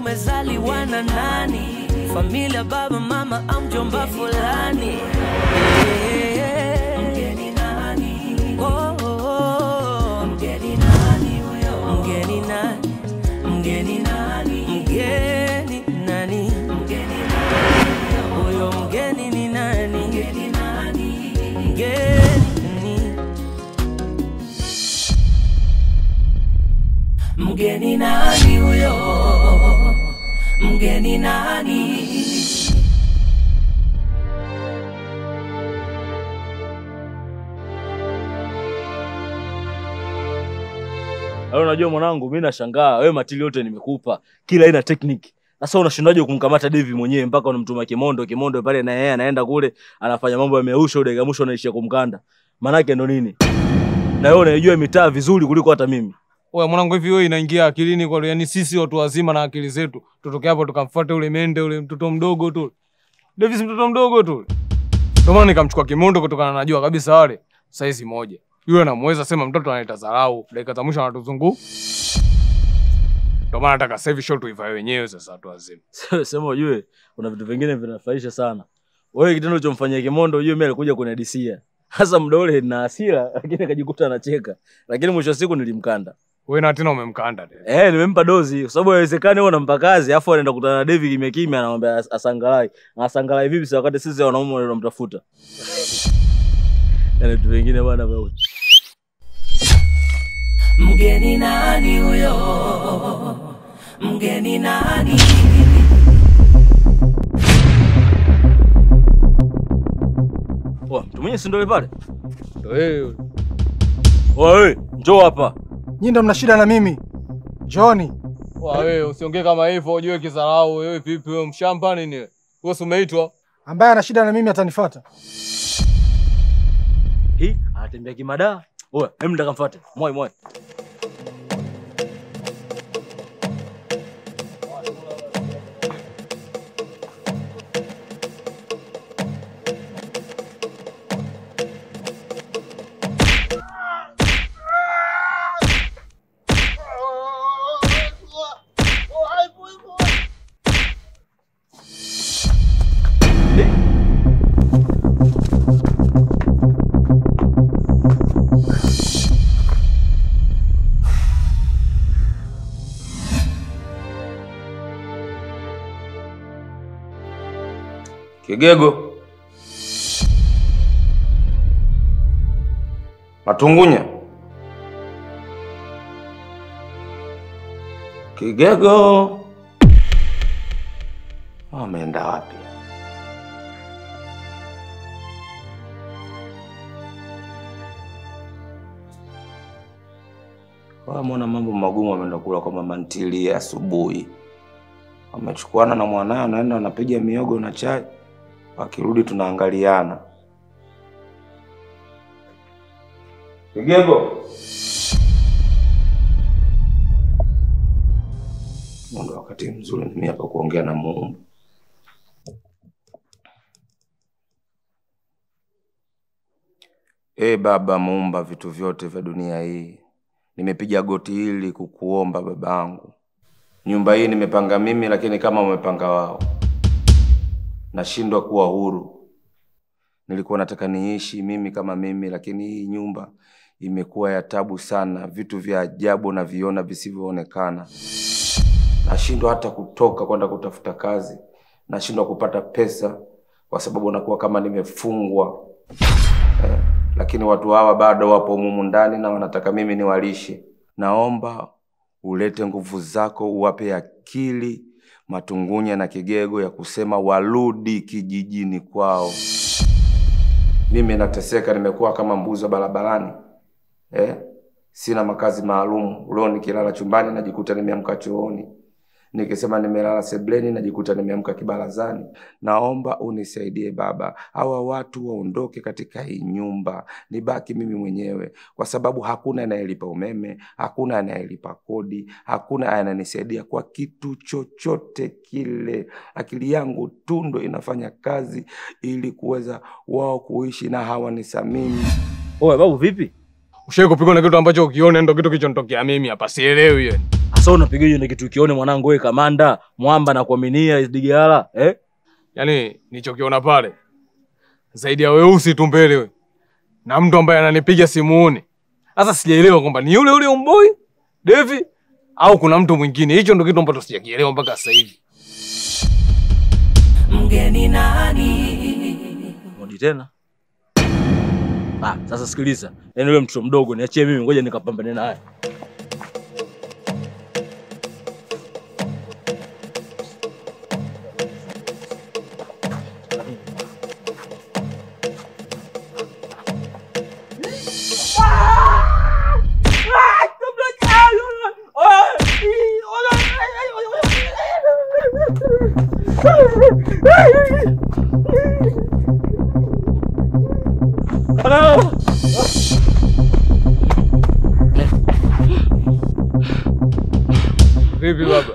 umezaliwa na nani? Familia, baba, mama au mjomba fulani? Mgeni nani? Oh, oh, oh. Mgeni nani huyo? Mgeni nani? Mgeni nani? Mgeni nani? Mgeni nani? Huyo mgeni ni nani? Mgeni nani? Mgeni Mgeni nani huyo? Mgeni nani? Hayo unajua mwanangu, mimi nashangaa wewe matili yote nimekupa. Kila aina technique. Sasa unashindaje kumkamata Devi mwenyewe mpaka unamtuma Kimondo, Kimondo pale na yeye anaenda kule anafanya mambo ya meusho dakika mwisho anaishia kumkanda. Manake ndo nini? Na wewe unaijua mitaa vizuri kuliko hata mimi. Oya mwanangu, hivi wewe inaingia akilini kwa yani sisi watu wazima na akili zetu tutoke hapo tukamfuate ule mende ule mtoto mdogo tu. Davis mtoto mdogo tu. Ndio maana nikamchukua Kimondo kutokana na najua kabisa wale saizi moja. Yule anamweza sema mtoto analeta dharau, dakika za mwisho anatuzungu. Ndio maana nataka sasa hivi show tuivae wenyewe sasa watu wazima. Sema ujue kuna vitu vingine vinafurahisha sana. Wewe kitendo ulichomfanyia Kimondo ujue mimi alikuja kunadisia. Hasa muda ule na hasira lakini akajikuta anacheka. Lakini mwisho wa siku nilimkanda. Wewe na tena umemkanda tena. Eh, nimempa dozi kwa sababu haiwezekani wewe unampa kazi afu anaenda kukutana na Devi kimya kimya anamwambia as- asangalai. Na asangalai vipi sasa wakati sisi wanaume ndio tunamtafuta. Yaani vitu vingine bwana wewe. Mgeni nani huyo? Mgeni nani? Poa, mtu mwenyewe si ndio yule pale? Ndio wewe. Wewe, njoo hapa. Nyinyi ndo mna shida na mimi. Njooni. Wa wewe usiongee kama hivyo, ujue kidharau wewe vipi wewe mshamba nini? wewe? Wewe si umeitwa? Ambaye ana shida na mimi atanifuata. Hii anatembea kimada. Oya, hem ndaka mfuate. Moi moi. Kigego. Matungunya. Kigego. Ameenda wapi? Wamona mambo magumu ameenda kula kwa mama ntilie asubuhi. Wamechukuana na mwanaye anaenda anapiga miogo na chai. Wakirudi tunaangaliana. Kigego. Ndio wakati mzuri mimi hapa kuongea na Muumba. E Baba muumba vitu vyote vya dunia hii, nimepiga goti hili kukuomba babangu. Nyumba hii nimepanga mimi, lakini kama umepanga wao, nashindwa kuwa huru. Nilikuwa nataka niishi mimi kama mimi, lakini hii nyumba imekuwa ya tabu sana. Vitu vya ajabu naviona visivyoonekana. Nashindwa hata kutoka kwenda kutafuta kazi, nashindwa kupata pesa kwa sababu nakuwa kama nimefungwa eh, lakini watu hawa bado wapo mumu ndani na wanataka mimi niwalishe. Naomba ulete nguvu zako, uwape akili Matungunya na Kigego ya kusema warudi kijijini kwao. Mimi nateseka, nimekuwa kama mbuzi wa barabarani eh? Sina makazi maalum. Leo nikilala chumbani najikuta nimeamka chooni, nikisema nimelala sebleni najikuta nimeamka kibarazani. Naomba unisaidie Baba, hawa watu waondoke katika hii nyumba, nibaki mimi mwenyewe, kwa sababu hakuna anayelipa umeme, hakuna anayelipa kodi, hakuna ananisaidia kwa kitu chochote kile. Akili yangu tu ndo inafanya kazi ili kuweza wao kuishi na hawanisamini. Oya babu vipi? Ushai kupigwa na kitu ambacho ukiona ndo kitu kilichonitokea mimi hapa, sielewi yani. Sasa unapigaje na kitu kione mwanangu wewe kamanda, mwamba na kuaminia Digala, eh? Yaani nilichokiona pale zaidi ya weusi tu mbele we. Na mtu ambaye ananipiga simuoni. Sasa sijaelewa kwamba ni yule yule umboi Devi au kuna mtu mwingine. Hicho ndo kitu ambacho sijakielewa mpaka sasa hivi. mgeni nani Rudi tena. Ah, sasa sikiliza. Yaani yule mtoto mdogo niachie mimi ngoja nikapambane naye. Vipi baba?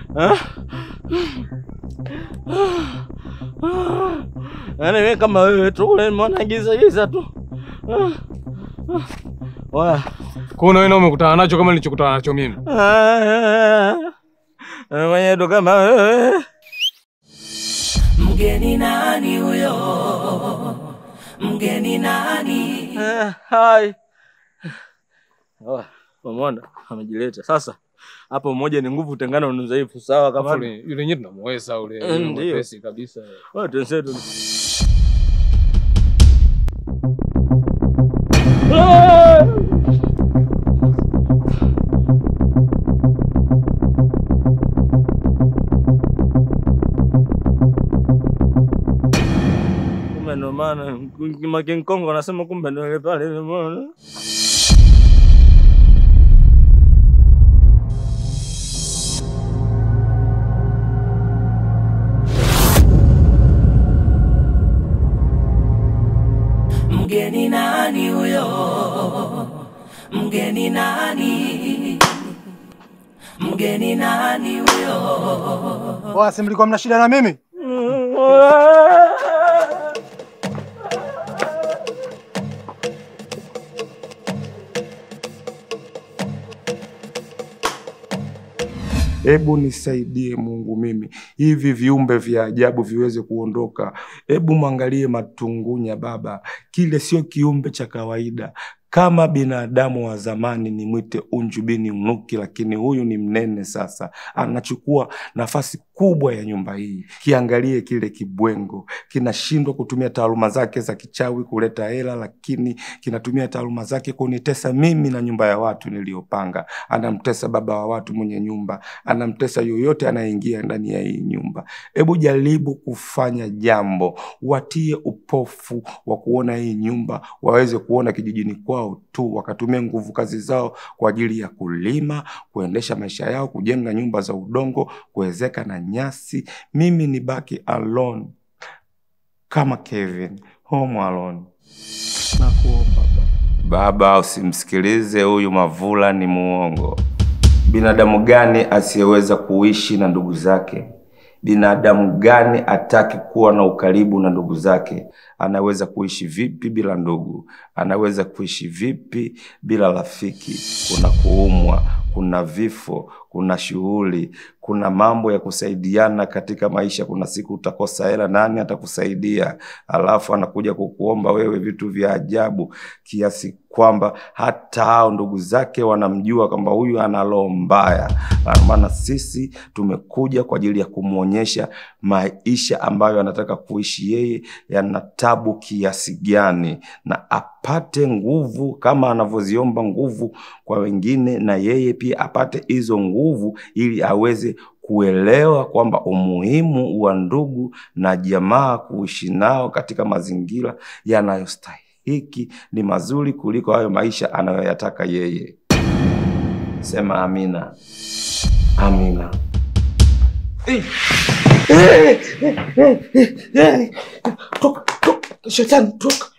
Yaani mimi kama wewe tu ule mbona giza giza tu. Ah, ah. Wa. Kwa hiyo wewe umekutana nacho kama nilichokutana nacho mimi. Mwenye ndo kama wewe. mgeni nani huyo mgeni nani Eh, Hai. Oh, umeona amejileta. Sasa hapo mmoja ni nguvu, tengana ni udhaifu. Sawa kama Yule yule yenyewe tunamweza ule. Eh, yule ndio. mwepesi kabisa. wewe tensetu. Kumbe ndo maana Makinkongo anasema kumbe ndo ile pale ile mbona. mgeni nani huyo mgeni nani mgeni nani huyo Oa, si mlikuwa mna shida na mimi? Hebu nisaidie Mungu, mimi hivi viumbe vya ajabu viweze kuondoka. Hebu mwangalie Matungunya Baba, kile sio kiumbe cha kawaida kama binadamu wa zamani nimwite Unju bini Unuki, lakini huyu ni mnene sasa, anachukua nafasi kubwa ya nyumba hii. Kiangalie kile kibwengo, kinashindwa kutumia taaluma zake za kichawi kuleta hela, lakini kinatumia taaluma zake kunitesa mimi na nyumba ya watu niliyopanga. Anamtesa baba wa watu mwenye nyumba, anamtesa yoyote anayeingia ndani ya hii nyumba. Hebu jaribu kufanya jambo, watie upofu wa kuona hii nyumba, waweze kuona kijijini kwao tu, wakatumia nguvu kazi zao kwa ajili ya kulima, kuendesha maisha yao, kujenga nyumba za udongo, kuwezeka na nyasi. Mimi nibaki alone kama Kevin, home alone. Nakuomba baba. Baba, usimsikilize huyu Mavula, ni muongo. Binadamu gani asiyeweza kuishi na ndugu zake? Binadamu gani ataki kuwa na ukaribu na ndugu zake? Anaweza kuishi vipi bila ndugu? Anaweza kuishi vipi bila rafiki? Kuna kuumwa, kuna vifo, kuna shughuli, kuna mambo ya kusaidiana katika maisha. Kuna siku utakosa hela, nani atakusaidia? Alafu anakuja kukuomba wewe vitu vya ajabu kiasi kwamba hata hao ndugu zake wanamjua kwamba huyu ana roho mbaya. Kwa maana sisi tumekuja kwa ajili ya kumwonyesha maisha ambayo anataka kuishi yeye yana tabu kiasi gani, na apate nguvu kama anavyoziomba nguvu kwa wengine, na yeye pia apate hizo nguvu ili aweze kuelewa kwamba umuhimu wa ndugu na jamaa kuishi nao katika mazingira yanayostahiki ni mazuri kuliko hayo maisha anayoyataka yeye. Sema amina. Amina. Toka, toka, shetani, toka.